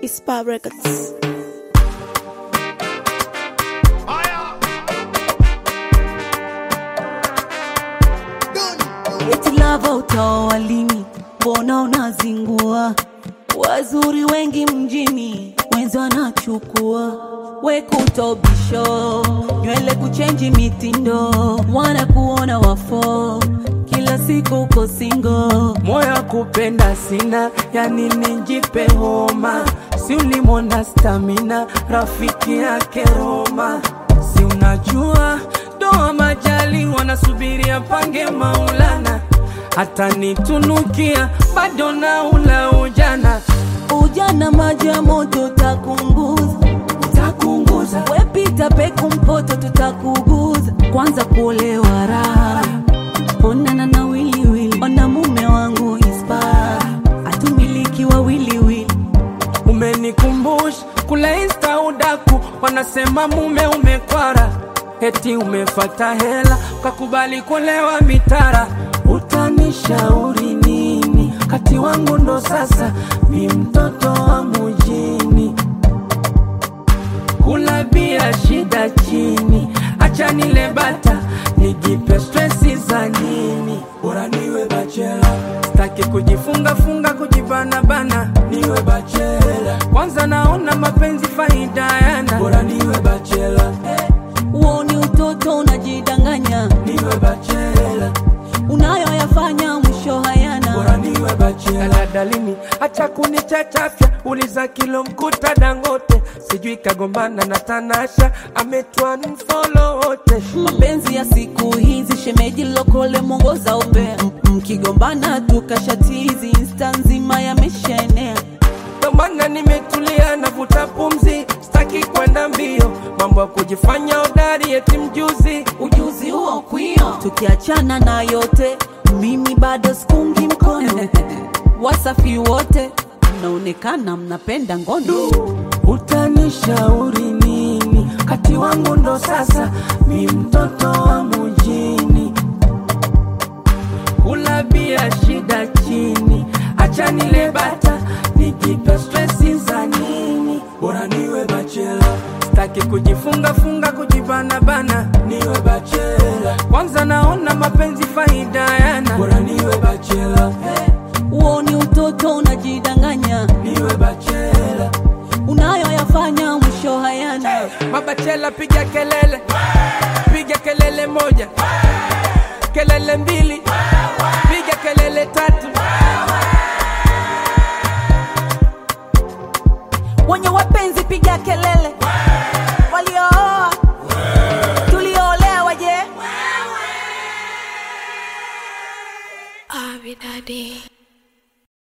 Ispa Records. Eti lava utaoa lini? Mbona unazingua? Wazuri wengi mjini, wenzi wanachukua wekutobisho, nywele kuchenji mitindo, wanakuona wafo, kila siku uko singo. moyo kupenda sina, yani nijipe homa, si ulimwona stamina, rafiki yake Roma, si unajua doa majali wanasubiri apange Maulana, hata nitunukia bado na ula ujana Ujana maji ya moto takunguza, takunguza wepita peku mpoto tutakuguza. Kwanza kuolewa raha, onana na wiliwili, ona mume wangu ispa, atumiliki wa wiliwili Umenikumbusha kule insta udaku, wanasema mume umekwara, eti umefata hela ukakubali kulewa mitara. Utanishauri nini? Kati wangu ndo sasa mi mtoto wa mujini, kula bia shida chini, acha nile bata nijipe stresi za nini? Bora niwe bachela, staki kujifunga funga kujibana bana, niwe bachela. Kwanza naona mapenzi faida yana, bora niwe bachela, Uoni utoto unajidanganya, niwe bachela, unayoyafanya mwisho hayana. bora niwe bachela. Daladalini acha kunichachafya, uliza kilo mkuta Dangote, sijui kagombana na Tanasha, ametwa mfolo wote Mapenzi ya siku hizi, shemeji lokole mwongoza upe, M- mkigombana tukashatizi, insta nzima yameshaenea. Ndo maana nimetulia navuta pumzi, sitaki kwenda mbio, mambo ya kujifanya hodari eti mjuzi. ujuzi huo kwio. Tukiachana na yote, mimi bado sikungi mkono. Wasafi wote mnaonekana mnapenda ngono. Utanishauri nini? Kati wangu ndo sasa mi mtoto wa mujini, kula bia shida chini, acha nile bata nijipe stresi za nini? Bora niwe bachela, sitaki kujifunga funga kujibana bana, niwe bachela. Kwanza naona mapenzi faida yana, bora niwe bachela, Uoni utoto unajidanganya, niwe bachela. unayoyafanya mwisho hayana. Mabachela piga kelele, piga kelele moja, kelele mbili, piga kelele tatu. Wenye wapenzi piga kelele, waliooa tulioolewa je? Abby Daddy.